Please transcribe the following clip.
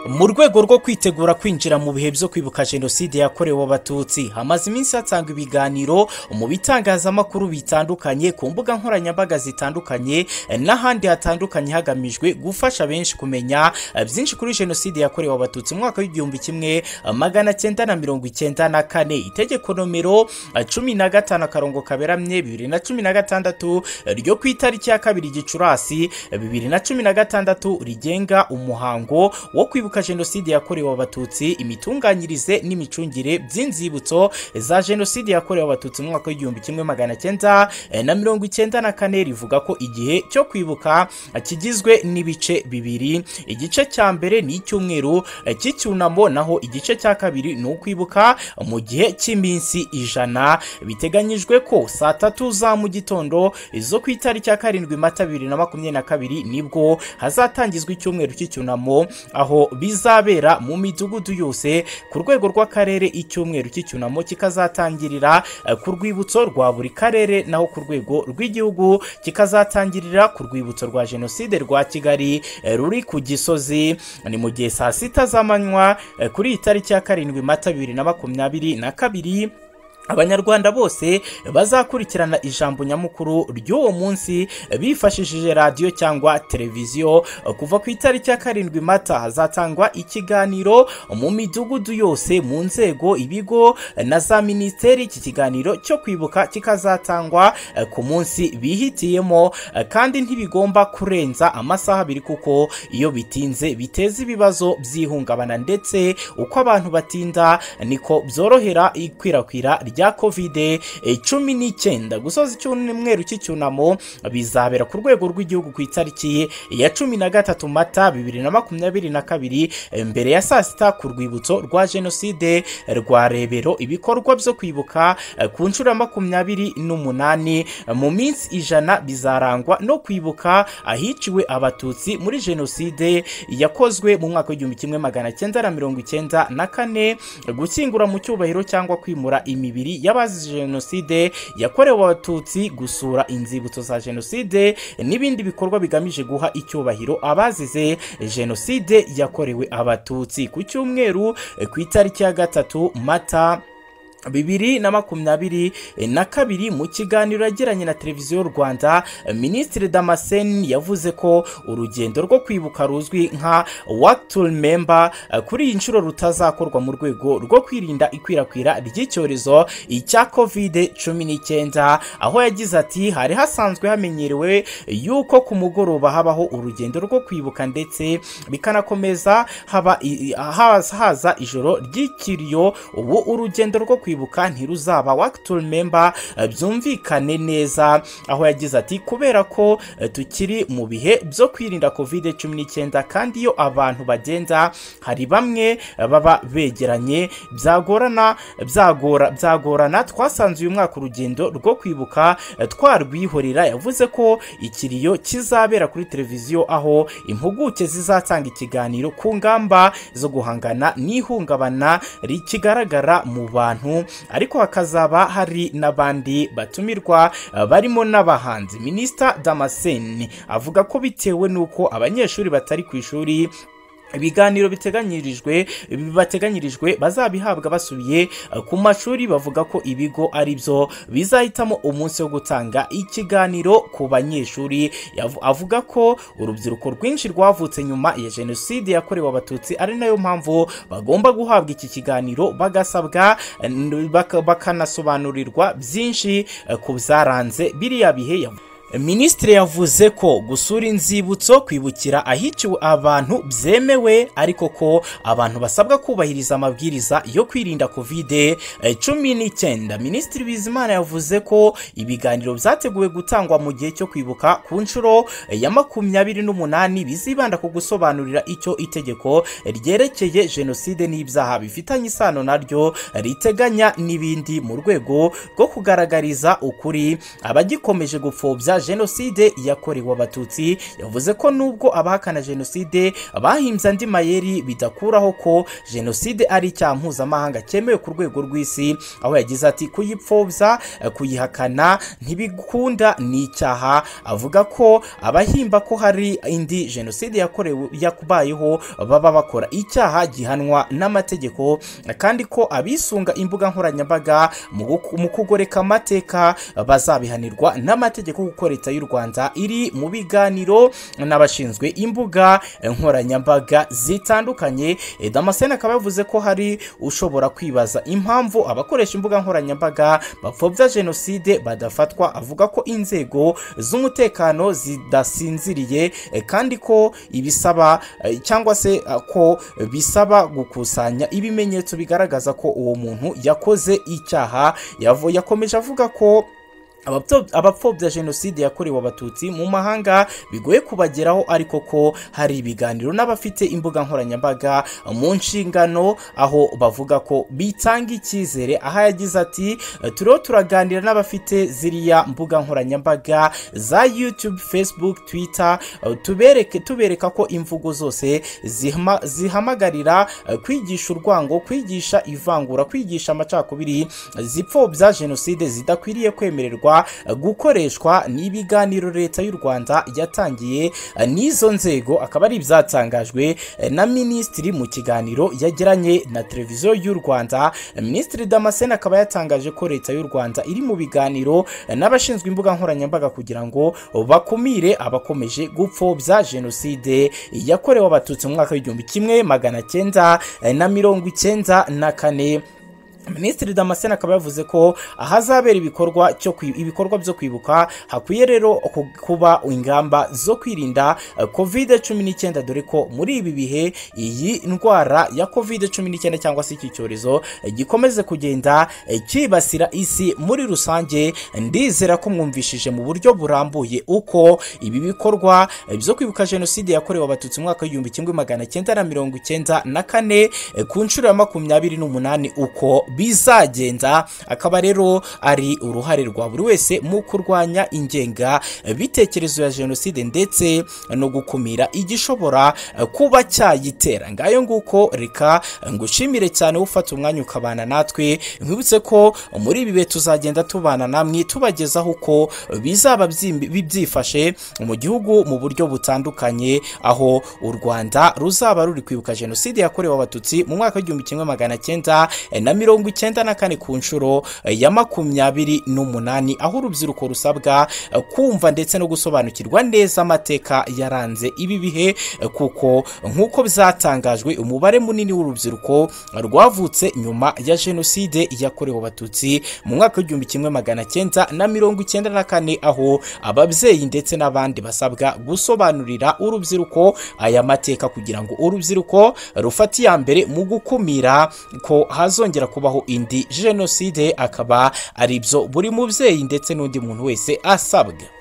mu rwego rwo kwitegura kwinjira mu bihe byo kwibuka jenoside yakorewe abatutsi hamaze iminsi hatangwa ibiganiro mu bitangazamakuru bitandukanye ku mbuga nkoranyambaga zitandukanye n'ahandi hatandukanye hagamijwe gufasha benshi kumenya byinshi kuri jenoside yakorewe abatutsi mu mwaka w'igihumbi kimwe magana cyenda na mirongo icyenda na kane itegeko nomero cumi na gatanu akarongo kaberamye bibiri na cumi na gatandatu ryo ku itariki ya kabiri gicurasi bibiri na cumi na gatandatu rigenga umuhango wo kwibuka jenoside yakorewe abatutsi imitunganyirize n'imicungire by'inzibutso za jenoside yakorewe abatutsi mu mwaka w'igihumbi kimwe magana cyenda na mirongo icyenda na kane rivuga ko igihe cyo kwibuka kigizwe n'ibice bibiri igice cya mbere ni icyumweru cy'icyunamo naho igice cya kabiri ni ukwibuka mu gihe cy'iminsi ijana biteganyijwe ko saa tatu za mu gitondo zo ku itariki ya karindwi mata bibiri na makumyabiri na kabiri nibwo hazatangizwa icyumweru cy'icyunamo aho bizabera mu midugudu yose ku rwego rw'akarere icyumweru cy'icyunamo kikazatangirira ku rwibutso rwa buri karere naho ku rwego rw'igihugu kikazatangirira ku rwibutso rwa jenoside rwa kigali ruri ku gisozi ni mu gihe saa sita z'amanywa kuri iyi tariki ya karindwi mata bibiri na makumyabiri na kabiri abanyarwanda bose bazakurikirana ijambo nyamukuru ry'uwo munsi bifashishije radiyo cyangwa televiziyo kuva ku itariki ya karindwi mata hazatangwa ikiganiro mu midugudu yose mu nzego ibigo na za minisiteri iki kiganiro cyo kwibuka kikazatangwa ku munsi bihitiyemo kandi ntibigomba kurenza amasaha abiri kuko iyo bitinze biteza ibibazo by'ihungabana ndetse uko abantu batinda niko byorohera ikwirakwira rya rya kovide cumi n'icyenda gusoza icyumweru cy'icyunamo bizabera ku rwego rw'igihugu ku itariki ya cumi na gatatu mata bibiri na makumyabiri na kabiri mbere ya saa sita ku rwibutso rwa jenoside rwa rebero ibikorwa byo kwibuka ku nshuro ya makumyabiri n'umunani mu minsi ijana bizarangwa no kwibuka ahiciwe abatutsi muri jenoside yakozwe mu mwaka w'igihumbi kimwe magana cyenda na mirongo icyenda na kane gushyingura mu cyubahiro cyangwa kwimura imibiri y'abazize jenoside yakorewe abatutsi gusura inzibutso za jenoside n'ibindi bikorwa bigamije guha icyubahiro abazize jenoside yakorewe abatutsi ku cyumweru ku itariki ya gatatu mata bibiri na makumyabiri na kabiri mu kiganiro yagiranye na televiziyo rwanda minisitiri damascene yavuze ko urugendo rwo kwibuka ruzwi nka work to remember kuri iyi nshuro rutazakorwa mu rwego rwo kwirinda ikwirakwira ry'icyorezo cya covid cumi n'icyenda aho yagize ati hari hasanzwe hamenyerewe yuko ku mugoroba habaho urugendo rwo kwibuka ndetse bikanakomeza haba haza ijoro ry'ikiriyo ubu urugendo rwo kwibuka kwibuka ntiruzaba wakiti remember byumvikane neza aho yagize ati kubera ko tukiri mu bihe byo kwirinda covid cumi n'icyenda kandi iyo abantu bagenda hari bamwe baba begeranye byagorana byagora byagorana twasanze uyu mwaka urugendo rwo kwibuka twarwihorera yavuze ko ikiriyo kizabera kuri televiziyo aho impuguke zizatanga ikiganiro ku ngamba zo guhangana n'ihungabana rikigaragara mu bantu ariko hakazaba hari n'abandi batumirwa barimo n'abahanzi minisita damascene avuga ko bitewe n'uko abanyeshuri batari ku ishuri ibiganiro biteganyirijwe bateganyirijwe bazabihabwa basubiye ku mashuri bavuga ko ibigo ari byo bizahitamo umunsi wo gutanga ikiganiro ku banyeshuri avuga ko urubyiruko rwinshi rwavutse nyuma ya jenoside yakorewe abatutsi ari nayo mpamvu bagomba guhabwa iki kiganiro bagasabwa bakanasobanurirwa byinshi ku byaranze biriya bihe minisitiri yavuze ko gusura inzibutso kwibukira ahiciwe abantu byemewe ariko ko abantu basabwa kubahiriza amabwiriza yo kwirinda kovide cumi n'icyenda minisitiri bizimana yavuze ko ibiganiro byateguwe gutangwa mu gihe cyo kwibuka ku nshuro ya makumyabiri n'umunani bizibanda ku gusobanurira icyo itegeko ryerekeye jenoside n'ibyaha bifitanye isano naryo riteganya n'ibindi mu rwego rwo kugaragariza ukuri abagikomeje gupfobya jenoside yakorewe abatutsi yavuze ko nubwo abahakana jenoside bahimbye andi mayeri bidakuraho ko jenoside ari icyaha mpuzamahanga cyemewe ku rwego rw'isi aho yagize ati kuyipfobya eh, kuyihakana ntibikunda ni icyaha avuga ko abahimba ko hari indi jenoside yakorewe yakubayeho baba bakora icyaha gihanwa n'amategeko kandi ko abisunga imbuga nkoranyambaga mu guku- mu kugoreka amateka bazabihanirwa n'amategeko kuko leta y'u rwanda iri mu biganiro n'abashinzwe imbuga nkoranyambaga zitandukanye Eh, damascene akaba yavuze ko hari ushobora kwibaza impamvu abakoresha imbuga nkoranyambaga bapfobya jenoside badafatwa avuga ko inzego z'umutekano zidasinziriye eh, kandi ko ibisaba eh, cyangwa se eh, ko bisaba gukusanya ibimenyetso bigaragaza ko uwo muntu yakoze icyaha Yavo- yakomeje avuga ko abapfo- abapfobya jenoside yakorewe abatutsi mu mahanga bigoye kubageraho ariko ko hari ibiganiro n'abafite imbuga nkoranyambaga mu nshingano aho bavuga ko bitanga icyizere aho yagize ati turiho turaganira n'abafite ziriya mbuga nkoranyambaga za youtube facebook twitter eh, tubereke tubereka ko imvugo zose zihama- zihamagarira eh, kwigisha urwango kwigisha ivangura kwigisha amacakubiri zipfobya jenoside zidakwiriye kwemererwa eh, gukoreshwa n'ibiganiro leta y'u rwanda yatangiye eh, n'izo nzego akaba ari ibyatangajwe eh, na minisitiri mu kiganiro yagiranye na televiziyo y'u rwanda Eh, minisitiri damascene akaba yatangaje ko leta y'u rwanda iri mu biganiro eh, n'abashinzwe imbuga nkoranyambaga kugira ngo bakumire abakomeje gupfobya jenoside yakorewe abatutsi mu mwaka w'igihumbi kimwe magana cyenda eh, na mirongo icyenda na kane minisitiri damascene akaba yavuze ko ahazabera ibikorwa cyo kwi- ibikorwa byo kwibuka hakwiye rero ku- kuba ingamba zo kwirinda eh, covid cumi n'icyenda dore ko muri ibi bihe iyi ndwara ya covid cumi n'icyenda cyangwa se iki cyorezo eh, gikomeze kugenda eh, cyibasira isi muri rusange ndizera ko mwumvishije mu buryo burambuye uko ibi bikorwa eh, byo kwibuka jenoside yakorewe abatutsi mu mwaka w'igihumbi kimwe magana cyenda na mirongo icyenda na kane eh, ku nshuro ya makumyabiri n'umunani uko bizagenda akaba rero ari uruhare rwa buri wese mu kurwanya ingenga eh, bitekerezo ya jenoside ndetse no gukumira igishobora eh, kuba cyayitera ngayo nguko reka eh, ngushimire cyane ufata umwanya ukabana natwe nkwibutse ko muri ibi bihe tuzagenda tubana namwe tubagezaho uko bizaba byimbi- byifashe mu gihugu mu buryo butandukanye aho u rwanda ruzaba ruri kwibuka jenoside yakorewe abatutsi mu mwaka w'igihumbi kimwe magana cyenda eh, na mirongo icyenda na kane ku nshuro eh, ya makumyabiri n'umunani aho urubyiruko rusabwa eh, kumva ndetse no gusobanukirwa neza amateka yaranze ibi bihe eh, kuko nk'uko byatangajwe umubare munini w'urubyiruko rwavutse nyuma ya jenoside yakorewe abatutsi mu mwaka w'igihumbi kimwe magana cyenda na mirongo icyenda na kane aho ababyeyi ndetse n'abandi basabwa gusobanurira urubyiruko aya mateka kugira ngo urubyiruko rufate iya mbere mu gukumira ko hazongera kubaho indi jenoside akaba ari byo buri mubyeyi ndetse n'undi muntu wese asabwa